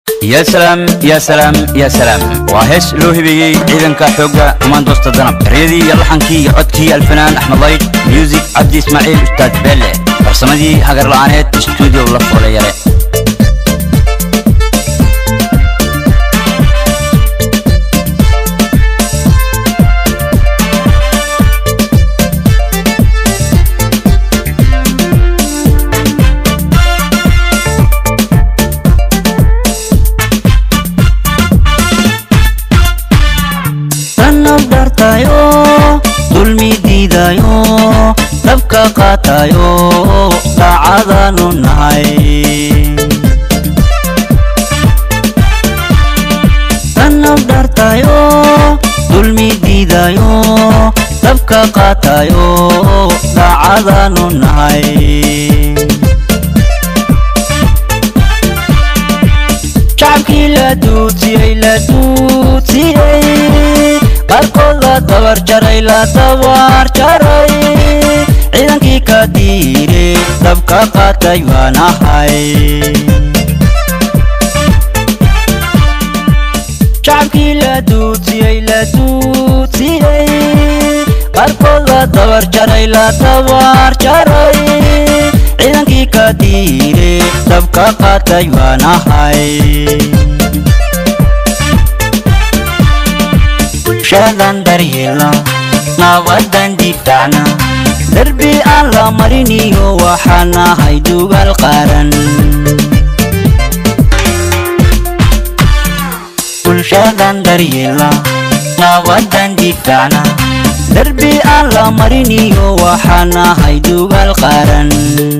ya salaam ya salaam ya salaam waa hees loo hibeeyey ciidanka xoogga kumaandoosta danab eryadii iyo laxankii iyo codkii alfanaan axmed layd muusig cabdi ismaaciil ustaad beelle farsamadii hagarla'aaneed stuudio la foole yare sanab dhartayo dulmi diidayo dabka qaatayo daacadaanu nahay sanab dhartayo dulmi diidayo dabka qaatayo daacadaanu nahay shacabkii la duudsiyey la duudsiyey qaarkood la dabar jaray la dabar jaray ciidankii ka diiray dabka qaatay waan ahay shacabkii la duudsiyey la duudsiyey qaarkood la dabar jaray la dabar jaray ciidankii ka diiray dabka qaatay waan ahay bulshadan daryeelna nabadan difaacna darbi aan la mariniyo waxaan ahay dugaal qaaran bulshadan daryeelna nabadan difaacna darbi aan la mariniyo waxaan ahay dugaal qaaran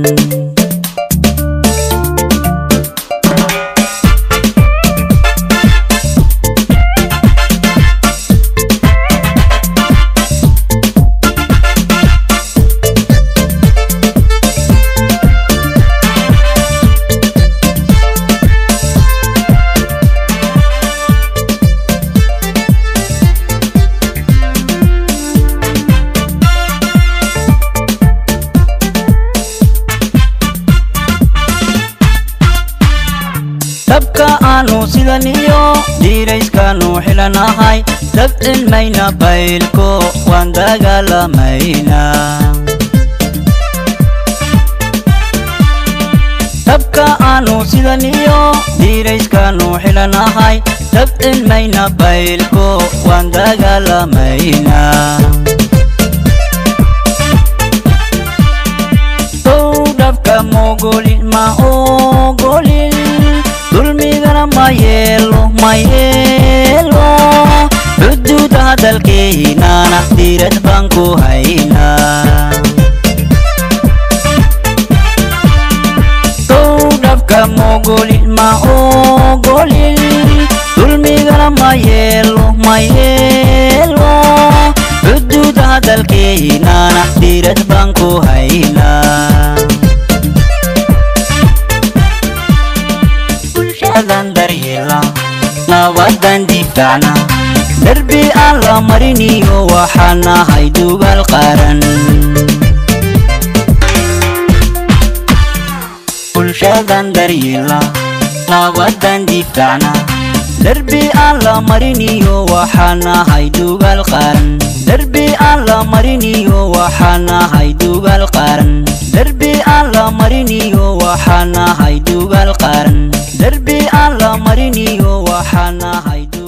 dabka aanu sidan iyo diirayskaanu xilanahay dab cilmayna baylko waan dagaalamaynaa dabka aanu sidan iyo diirayskaanu xilanahay dab cilmayna baylko waan dagaalamaynaa kow dhabka mogolin ma ogolin dulmigana ma yeelo ma yeelo xuduuda hadalkeynana diirad baan ku haynaa kow dhabka mogolin ma ogolin dulmigana ma yeelo ma yeelo xuduuda hadalkeynana diirad baan ku haynaa bulshadan daryeela nabadan difaacna darbi aan la mariniyo waxaan ahay dugaal qaaran bulshadan daryeela nabadan difaacna darbi aan la mariniyo waxaan ahay dugaal qaaran darbi aan la mariniyo waxaan ahay dugaal qaaran darbi aan la mariniyo waxaan ahay dugaal qaaran darbi aan la mariniyo waxaan ahay